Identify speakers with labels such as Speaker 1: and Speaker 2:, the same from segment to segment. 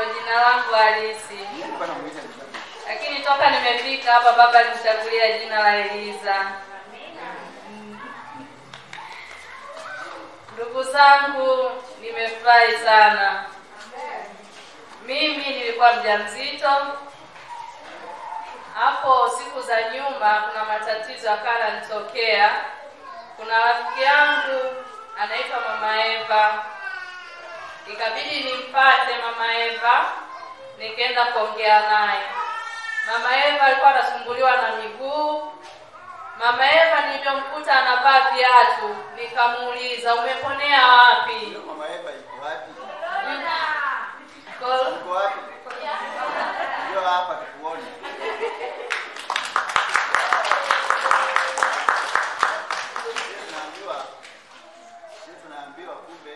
Speaker 1: ndo jina langu halisi, lakini toka nimefika hapa baba alinichagulia jina la Eliza. Ndugu zangu, nimefurahi sana. Mimi nilikuwa mjamzito hapo siku za nyuma, kuna matatizo yakawa yananitokea. Kuna rafiki yangu anaitwa Mama Eva, ikabidi nimpate Mama Eva, nikaenda kuongea naye. Mama Eva alikuwa anasumbuliwa na miguu. Mama Eva nilivyomkuta anavaa viatu, nikamuuliza umeponea wapi?
Speaker 2: Mama Eva iko wapi?
Speaker 1: Ko-
Speaker 2: Iko wapi? Ndio hapa tukuone. Sisi tunaambiwa sisi tunaambiwa kumbe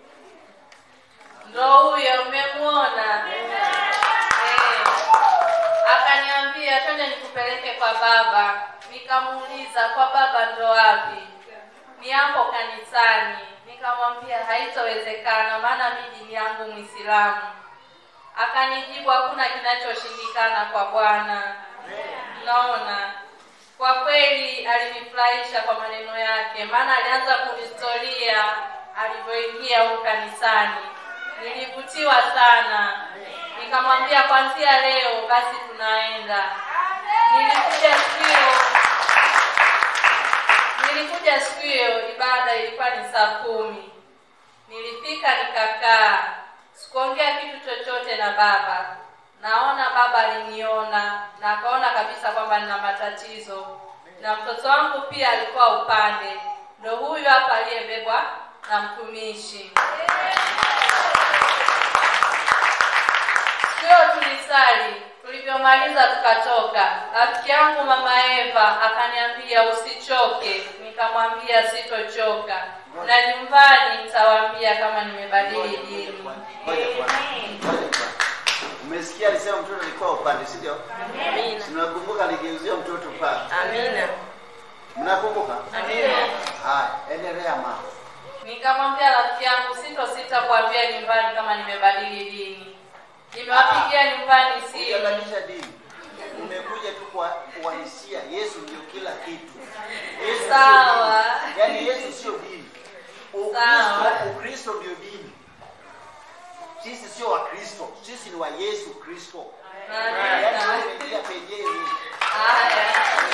Speaker 1: ndo huyo mmemwona Eh. akaniambia twende nikupeleke kwa baba nikamuuliza kwa baba ndo wapi ni hapo kanisani nikamwambia haitowezekana maana mi dini yangu mwislamu akanijibu hakuna kinachoshindikana kwa bwana naona kwa kweli alinifurahisha kwa maneno yake maana alianza kunistoria alivyoingia huku kanisani nilivutiwa sana nikamwambia kwanzia leo basi tunaenda nilikuja siku hiyo nilikuja siku hiyo ibada ilikuwa ni saa kumi nilifika nikakaa sikuongea kitu chochote na baba naona baba aliniona na akaona kabisa kwamba nina matatizo na mtoto wangu pia alikuwa upande ndo huyu hapa aliyebebwa na mtumishi siku hiyo tulisali tulivyomaliza tukatoka rafiki yangu mama eva akaniambia usichoke nikamwambia sitochoka na nyumbani nitawaambia kama nimebadili dini
Speaker 2: Ngoja kwanza. Ngoja kwanza. Umesikia alisema mtoto alikuwa upande, si ndio?
Speaker 3: Amina.
Speaker 2: Mnakumbuka aligeuzia mtoto pale.
Speaker 3: Amina.
Speaker 2: Mnakumbuka?
Speaker 3: Amina.
Speaker 2: Haya, endelea mama.
Speaker 1: nikamwambia rafiki yangu sitosita kuambia nyumbani kama nimebadili dini nimewapigia nyumbani simu
Speaker 2: Hujabadilisha dini. Umekuja tu kwa uhalisia. Yesu ndio kila kitu. Yesu sio
Speaker 1: Sawa.
Speaker 2: dini. Yaani Yesu sio dini.
Speaker 1: Sawa.
Speaker 2: Ukristo, Ukristo ndio dini. Sisi sio Wakristo, sisi ni wa Yesu Kristo. Yaani wewe
Speaker 1: Amina.
Speaker 2: umeingia pembeni.
Speaker 1: Haya.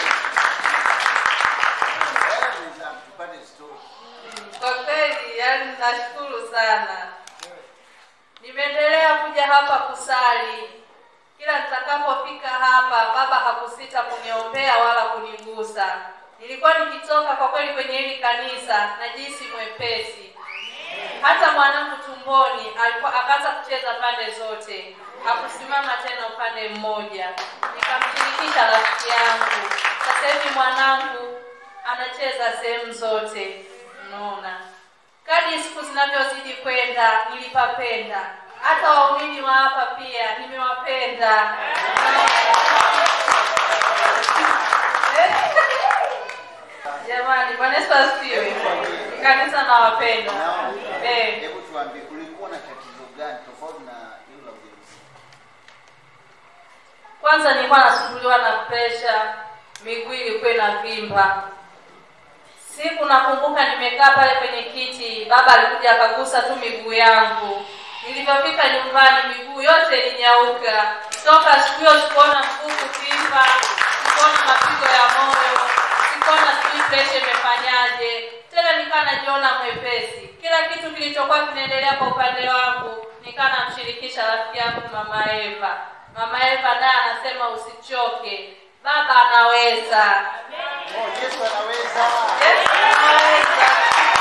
Speaker 2: Wewe unaweza tupate story.
Speaker 1: kwa kweli yani nashukuru sana nimeendelea kuja hapa kusali kila nitakapofika hapa baba hakusita kuniombea wala kunigusa nilikuwa nikitoka kwa kweli kwenye hili kanisa najisi mwepesi hata mwanangu tumboni alikuwa akaanza kucheza pande zote hakusimama tena upande mmoja nikamshirikisha rafiki yangu sasa hivi mwanangu anacheza sehemu zote unaona kadi siku zinavyozidi kwenda nilipapenda hata waumini wa hapa pia nimewapenda jamani bwana yesu asifiwe kanisa nawapenda
Speaker 2: Naona.
Speaker 1: Eh.
Speaker 2: Hebu tuambie kulikuwa na tatizo gani tofauti na hilo la ujenzi?
Speaker 1: kwanza nilikuwa nasumbuliwa na presha miguu ilikuwa inavimba siku nakumbuka nimekaa pale kwenye kiti baba alikuja akagusa tu miguu yangu nilivyofika nyumbani miguu yote ilinyauka toka siku hiyo sikuona mguu kuvimba sikuona mapigo ya moyo sikuona sijui presha imefanyaje tena nikaa najiona mwepesi kila kitu kilichokuwa kinaendelea kwa upande wangu nikaa namshirikisha rafiki yangu mama eva mama eva naye anasema usichoke baba anaweza
Speaker 2: Oh, Yesu anaweza.
Speaker 1: Yesu anaweza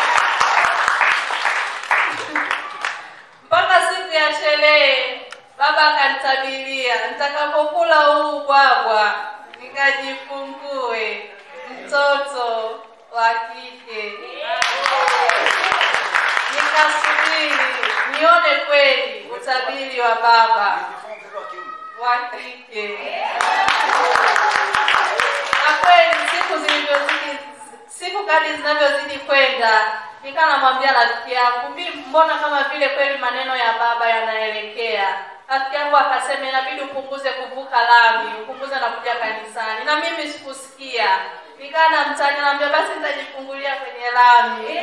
Speaker 1: mpaka siku ya sherehe baba akanitabiria nitakapokula huu ubwabwa nikajifungue mtoto wa kike nikasubiri nione kweli utabiri wa baba
Speaker 2: Mtoto wa kiume.
Speaker 1: wa kike na kweli siku zilivyozidi siku kadi zinavyozidi kwenda nikaa namwambia rafiki yangu mi mbona kama vile kweli maneno ya baba yanaelekea rafiki yangu akasema inabidi upunguze kuvuka lami upunguze na kuja kanisani na mimi sikusikia nikaa na mtani naambia basi nitajifungulia kwenye lami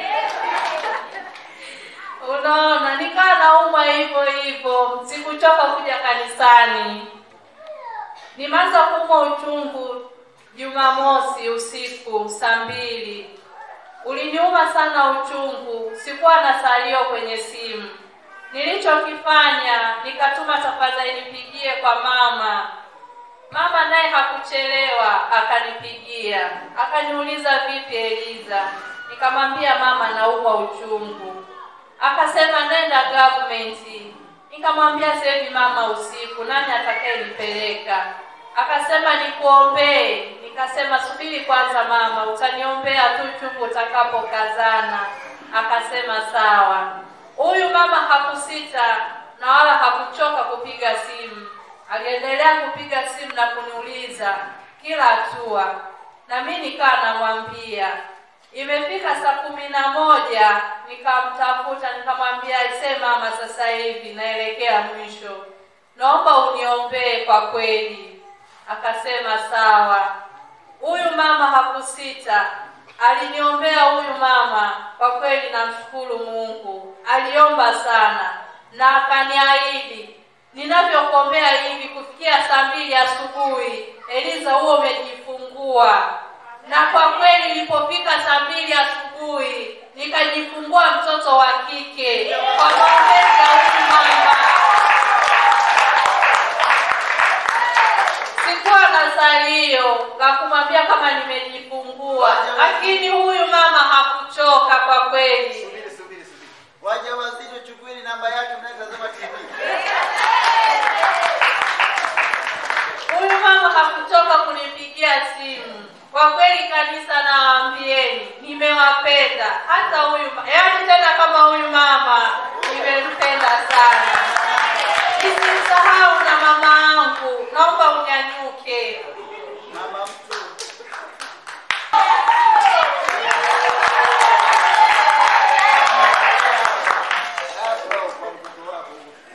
Speaker 1: unaona nikaa naumwa hivyo hivyo sikuchoka kuja kanisani nimeanza kuumwa uchungu jumamosi usiku saa mbili uliniuma sana uchungu sikuwa na salio kwenye simu nilichokifanya nikatuma tafadhali nipigie kwa mama mama naye hakuchelewa akanipigia akaniuliza vipi eliza nikamwambia mama naumwa uchungu akasema nenda government nikamwambia sasa hivi mama usiku nani atakayenipeleka akasema nikuombee nikasema subiri kwanza mama utaniombea tu chungu utakapokazana akasema sawa huyu mama hakusita na wala hakuchoka kupiga simu aliendelea kupiga simu na kuniuliza kila hatua na mi nikaa namwambia imefika saa kumi na moja nikamtafuta nikamwambia ise mama sasa hivi naelekea mwisho naomba uniombee kwa kweli akasema sawa huyu mama hakusita aliniombea huyu mama kwa kweli namshukuru mungu aliomba sana na akaniahidi ninavyokuombea hivi kufikia saa mbili asubuhi eliza huo umejifungua na kwa kweli ilipofika saa mbili asubuhi nikajifungua mtoto wa kike kwa maombezi ya huyu mama sikuwa na salio la kumwambia kama nimejifungua lakini huyu mama hakuchoka kwa kweli
Speaker 2: subiri subiri subiri waja wazito chukueni namba yake mnayetazama tv
Speaker 1: huyu mama hakuchoka kunipigia simu kwa kweli kanisa nawaambieni nimewapenda hata huyu ma- yaani tena kama huyu mama nimempenda sana nisimsahau na mama yangu naomba unyanyuke
Speaker 2: mama mtu Hapa kwa mtoto wako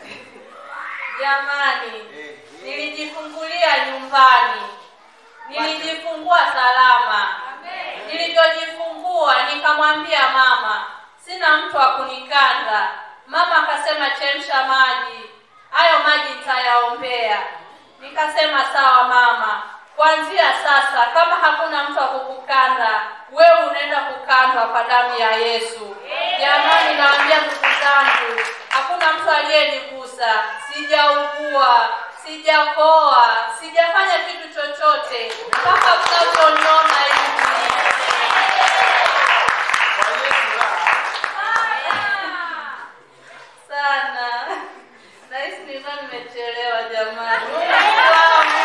Speaker 1: jamani
Speaker 2: Eh,
Speaker 1: nilijifungulia nyumbani nilijifungua salama nilivyojifungua nikamwambia mama sina mtu wa kunikanda mama akasema chemsha maji hayo maji nitayaombea nikasema sawa mama kuanzia sasa kama hakuna mtu wa kukukanda wewe unaenda kukandwa kwa damu ya yesu jamani naambia ndugu zangu hakuna mtu aliyenigusa sijaugua sijakoa sijafanya kitu chochote mpaka mnavyoniona hivi
Speaker 2: kwa Yesu raha.
Speaker 1: sana nahisi nilikuwa nimechelewa jamani Uislamu.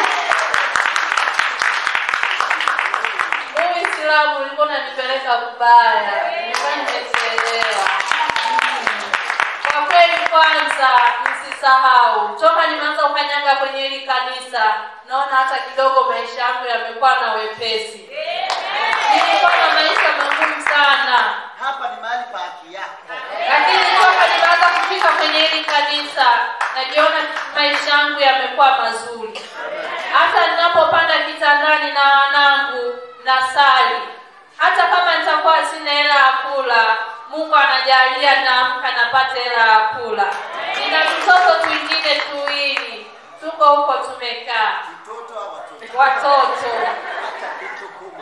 Speaker 1: huu Uislamu ulikuwa unanipeleka kubaya nilikuwa nimechelewa Mm. kwa kweli kwanza msisahau toka nimeanza kukanyaga kwenye hili kanisa naona hata kidogo maisha yangu yamekuwa na wepesi nilikuwa na maisha magumu sana
Speaker 2: hapa ni mahali pa haki yako
Speaker 1: lakini toka nimeanza kufika kwenye hili kanisa najiona maisha yangu yamekuwa mazuri hata ninapopanda kitandani na wanangu na sali hata kama nitakuwa sina hela ya kula mungu anajalia naamka napata hela ya kula nina tutoto twingine tuwili tuko huko tumekaa
Speaker 2: mtoto au watoto
Speaker 1: watoto
Speaker 2: hata kichukuma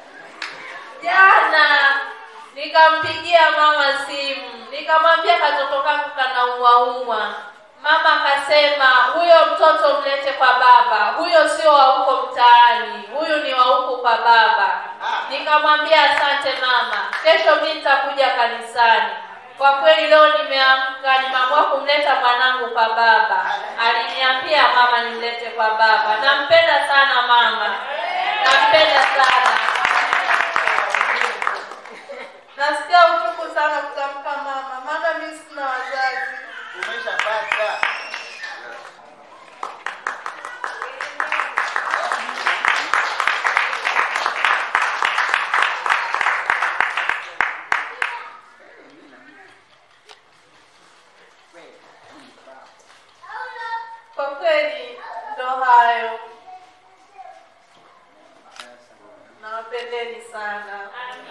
Speaker 1: jana nikampigia mama simu nikamwambia katoto kangu kanauaumwa mama akasema huyo mtoto mlete kwa baba huyo sio wa huko mtaani huyu ni wa huku kwa baba nikamwambia asante mama kesho mi nitakuja kanisani kwa kweli leo nimeamka nimeamua kumleta mwanangu kwa baba aliniambia mama nimlete kwa baba nampenda sana mama nampenda sana nasikia uchungu sana kutamka mama maana mi sina wazazi
Speaker 2: umeshapata
Speaker 1: kweli ndo hayo. Nawapendeni sana.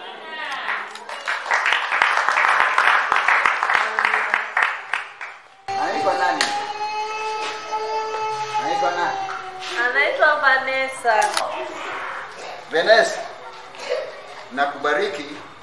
Speaker 2: anaitwa nani anaitwa nani
Speaker 1: Anaitwa Vanessa.
Speaker 2: Vanessa, nakubariki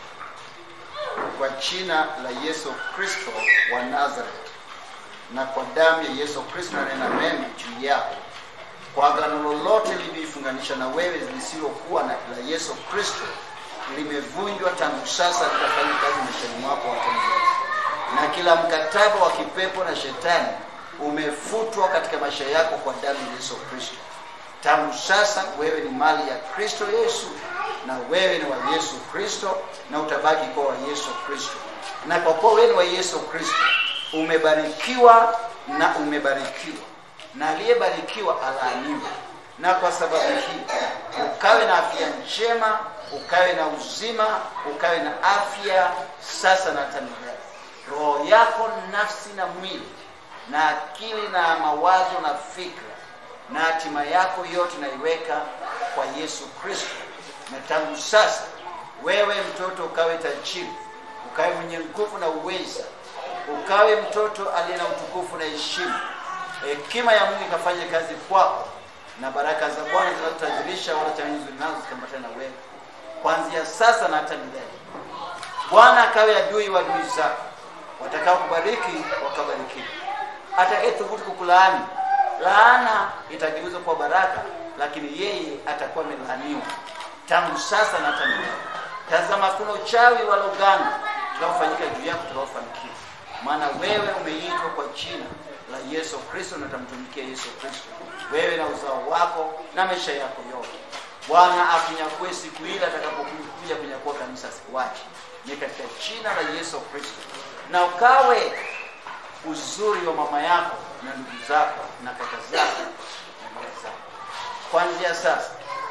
Speaker 2: kwa jina la Yesu Kristo wa Nazareth na kwa damu ya Yesu Kristo nanena mema juu yako. Kwa agano lolote limeifunganisha na wewe lisilokuwa na la Yesu Kristo limevunjwa tangu sasa, litafanya kazi maishani mwako hata milele. Na kila mkataba wa kipepo na shetani umefutwa katika maisha yako kwa damu ya Yesu Kristo. Tangu sasa wewe ni mali ya Kristo Yesu, na wewe ni wa Yesu Kristo, na utabaki kuwa wa Yesu Kristo. Na kwa kuwa wewe ni wa Yesu Kristo, umebarikiwa na umebarikiwa, na aliyebarikiwa alaaniwe. Na kwa sababu hii ukawe na afya njema, ukawe na uzima, ukawe na afya sasa na hata milele. Roho yako, nafsi na mwili na akili na mawazo na fikra na hatima yako yote naiweka kwa Yesu Kristo. Na tangu sasa wewe mtoto ukawe tajiri, ukawe mwenye nguvu na uweza, ukawe mtoto aliye na utukufu na heshima. Hekima ya Mungu ikafanya kazi kwako, na baraka za Bwana zinazotutajirisha wala changamoto nzuri nazo zikambatana na wewe kuanzia sasa na hata milele. Bwana akawe adui wa adui zako, watakao kubariki wakabarikiwa, atakayethubutu kukulaani laana itageuzwa kuwa baraka, lakini yeye atakuwa amelaaniwa tangu sasa na hata milele. Tazama, kuna uchawi wala uganga utakaofanyika juu yako utakaofanikiwa, maana wewe umeitwa kwa jina la Yesu Kristo na utamtumikia Yesu Kristo, wewe na uzao wako na maisha yako yote. Bwana akunyakue siku ile atakapokuja kunyakua kanisa, sikuache ni katika jina la Yesu Kristo, na ukawe uzuri wa mama yako na ndugu zako na kaka zako na dada zako. Kuanzia sasa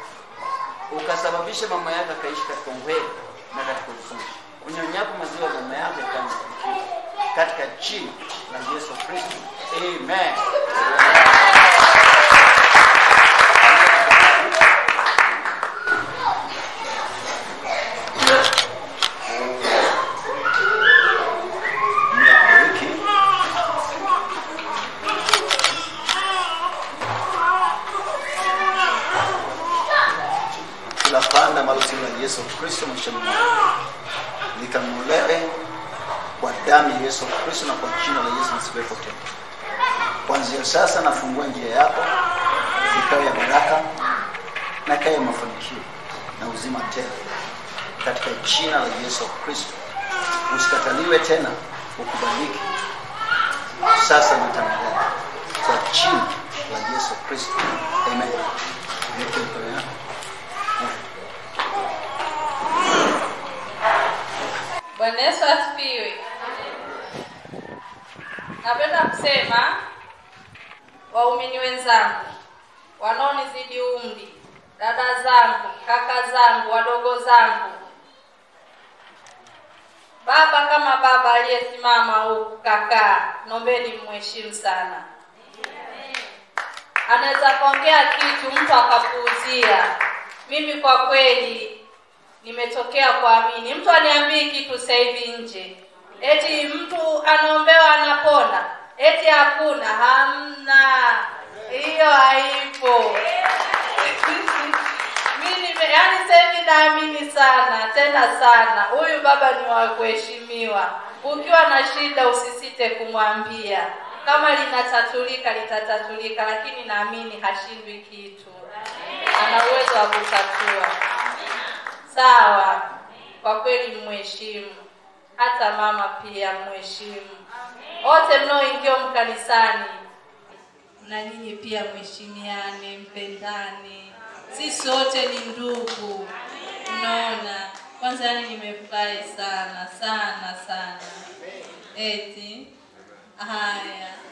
Speaker 2: ukasababisha mama yako akaishi katika uwepo na katika uzuri, unyonyapo maziwa ya mama yako yakawa katika jina la Yesu Kristo, amen. Mbariki. kila panda ambalo si la Yesu Kristo maishani mwako likanunuliwe kwa damu ya Yesu Kristo na kwa jina la Yesu lisiwepo tena. Kuanzia sasa nafungua njia yako ikawe ya baraka na ikawe ya mafanikio na uzima tele katika jina la Yesu Kristo. Usikataliwe tena, ukubaliki sasa na tangaza kwa jina la Yesu Kristo, amen. Weke mikono yako.
Speaker 1: Bwana Yesu asifiwe. Napenda kusema waumini wenzangu, wanaonizidi umri, dada zangu, kaka zangu, wadogo zangu, baba kama baba aliyesimama huku, kakaa, nombeni mheshimu sana. Anaweza kuongea kitu mtu akapuuzia. Mimi kwa kweli nimetokea kuamini. Mtu aniambii kitu sasa hivi nje, eti mtu anaombewa anapona, eti hakuna, hamna, hiyo haipo. Mimi nime- yaani sasa hivi naamini sana tena sana, huyu baba ni wa kuheshimiwa. Ukiwa na shida usisite kumwambia, kama linatatulika litatatulika, lakini naamini hashindwi kitu, ana uwezo wa kutatua. Sawa, kwa kweli mheshimu, hata mama pia mheshimu. Wote mnaoingia mkanisani, na nyinyi pia mheshimiane, mpendane. Sisi wote ni ndugu, unaona. Kwanza yani nimefurahi sana sana sana, eti haya